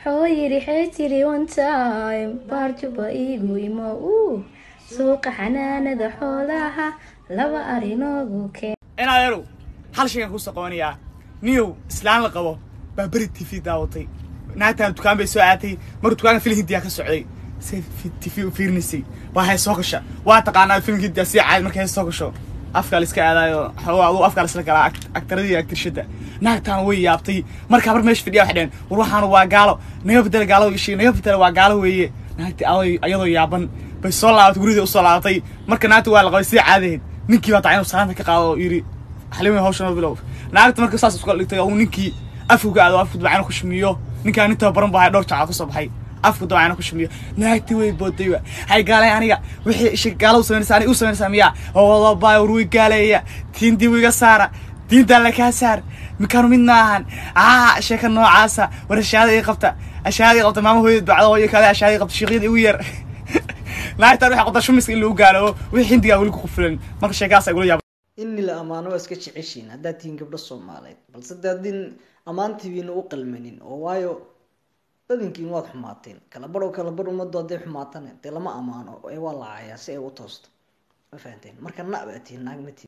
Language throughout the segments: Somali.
xoo yidhi xee tiri one time baarjuba iigu imo uu suuqa xanaanada xoolaha laba arinoogu keen inadeerow hal shaygaan kusoo qabanayaa niyow islaan la qabo baa beri t v daawatay naagtaan dukaan bay soo aatay mar dukaanka filin hindiyaa ka socday say t v u fiirinaysay waa hay soo gasha waa taqaanaa filin hindiyaa sii caadi markay soo gasho afkaa la iska aadaayo xoogaa aduu afkaa la isla galaa aktaradii aktirshada naagtaan way yaabtay markaa mar meesha fidhiya waxay dheheen war waxaana waa gaalo naga bedela gaalada ishii naga bedela waa gaalo weeye naagtii aday ayadoo yaaban bay soo laabatay gurida usoo laabatay marka naagta waa la qabay sii caadaheed ninkii baa taa inuu salaanta ka qaado oo yidhi xalima hawshan bilow naagta marka saas isku dhigtay uu ninkii afku ka aado afku dabacana ku shumiyo ninkaan nin tababaran baa dhowr jacaad ka soo baxay afku dabacana ku shumiyo naagtii way booday wa hay gaalay aniga wixii isha gaala u samaynaysa aniga u samaynaysaa miyaa oo baa ruwi gaaleeya tiintii wiga saara diintaa la kaa saar mikaanu mid maahan aa sheeka noocaasa war ashaada ii qabta ashaada ii qabta maama hooyada bacda hooyo kale ashaada ii qabta shiiqyada igu yar naagtaan waxay qabtaa shumiska in lagu gaalo wixii hindigaa weli ku qufulan marka sheekaas ay gula yaab in la ammaano waa iska jeceshiin haddaad tihiin gabdho soomaaliyeed balse de haddii ammaantiibiina u qalmanin oo waayo badankiin waad xumaateen kala badhow kala badh ummaddu hadday xumaatane dee lama ammaano ee waa la caayaa si ay u toosto ma fahanteen marka na baa tihiin naag ma tihin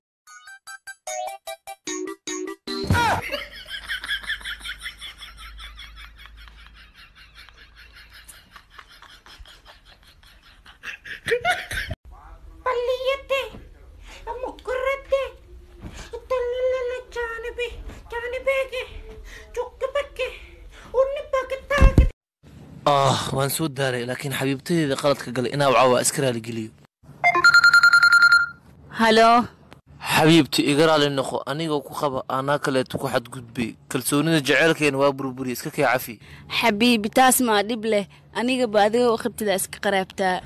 పల్లియతే ముగ్గురతే తల్లిల జానబి జానబేగే చుక్కబక్కి ఉన్ని పక్కతాకి ah waan soo daalay laakiin xabiibtadeeda qaladka galay inaa wacaa waa iska raaligeliyo halo xabiibti iga raali noqo anigoo ku qaba anaa kaleeto ku xadgudbay kalsoonida jeceylkeena waa burburi iska kee cafi xabiibi taas maa dhib leh anigaba adiga u qabtida iska qaraabtaa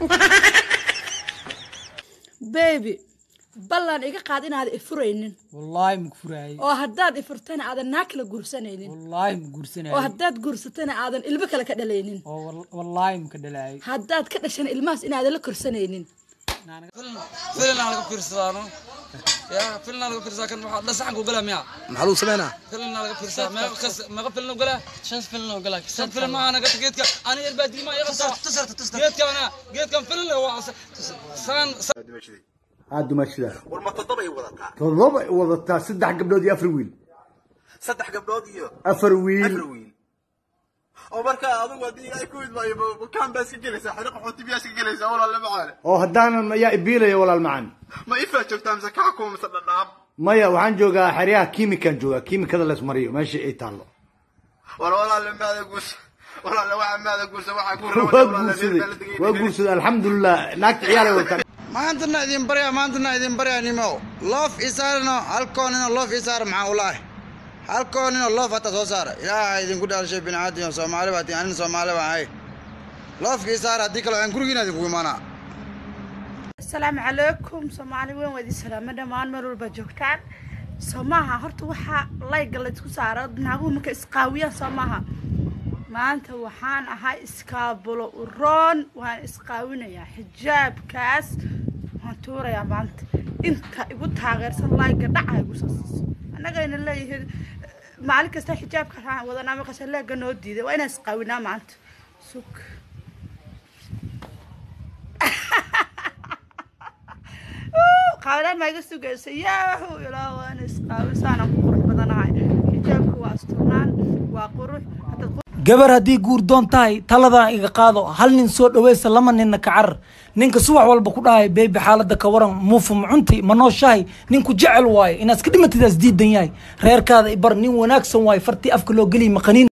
beebi ballan iga qaad inaadan ifuraynin wallaahi ma furaayey oo haddaad ifurtana aadan naa kala guursanaynin wallaahi ma oo guursanayey haddaad guursatana aadan ilmo kale ka dhalaynin oo wal- wallaahi ma ka dhalaayey haddaad ka dhashana ilmahaas inaadan la korsanaynin فيلن على كفر صدانو يا فيلن على كفر ساكن واحد لا صحن وقلا ميا maxaa lagu sameynaa فيلن على كفر سا ما خس ما فيلن وقلا شن فيلن وقلا شن فيلن ما انا قلت جيتك انا البادي ما يغطى تسرت تسرت جيتك انا جيتك فيلن هو سان aad dumaashidaa war ma toddobay wadataa toddoba ay wadataa saddex gabdhood iyo afar wiil saddex gabdhood iyo afar wiil afar wiil oo marka adigu haddii ilaahay ku idmaayo bukaan baa iska gelaysaa xiriq qaxooti biyaa iska gelaysaa walaalle macaale oo haddaanan ayaa ibiilaya walaal macan ma ifaa joogtaa mise kaa kuma mise dhadhaab maya waxaan joogaa xeryaha kiimikan joogaa kiimikada laysmariyo meesha ay taallo war walaalle maada guursa walaalle waxa maada guursa waxaa ku waa guursaday waa guursaday alxamdulilah naagta ciyaalay wataan maantana idin barya maantana idin barya nimo loof isaarno halkoonino loof isaar maxaa ulaahi halkoonino loof hata soo saara ilaaha idinku dhaalshay biniaadam soomaali baa tiin anin soomaali baan ahay loofka isaar haddii kale aan gurigiina idinku imaanaa asalaamu calaykum soomaali weyn waa idin salaamo dhammaan meel walba joogtaan soo maaha horta waxaa layga laysku saaro naaguhu marka isqaawiyaan soo maaha maanta waxaan ahay iskaabulo uroon waan isqaawinayaa xijaabkaas waan tuurayaa maanta inta igu taageersan layga dhaca igu soo siiso annagayna leeyihiin maalin kasta xijaabka aan wadanaa maqasha leega noo diiday waa inaan isqaawinaa maanta sug qaawadaan maa iga sugaysa yaahu ilaa waan isqaawisaanaan ku qurux badanahay xijaabka waa asturnaan waa qurux haddaad gabar haddii guur doon tahay taladan iga qaado hal nin soo dhaweysa lama ninna ka carar ninka subax walba ku dhahay beebi xaaladda ka waran muufu macunti ma nooshahay ninku jecel waaye inaad iska dhimatidaas diidan yahay reerkaada ibar nin wanaagsan waaye fartii afka loo geliy maqaniin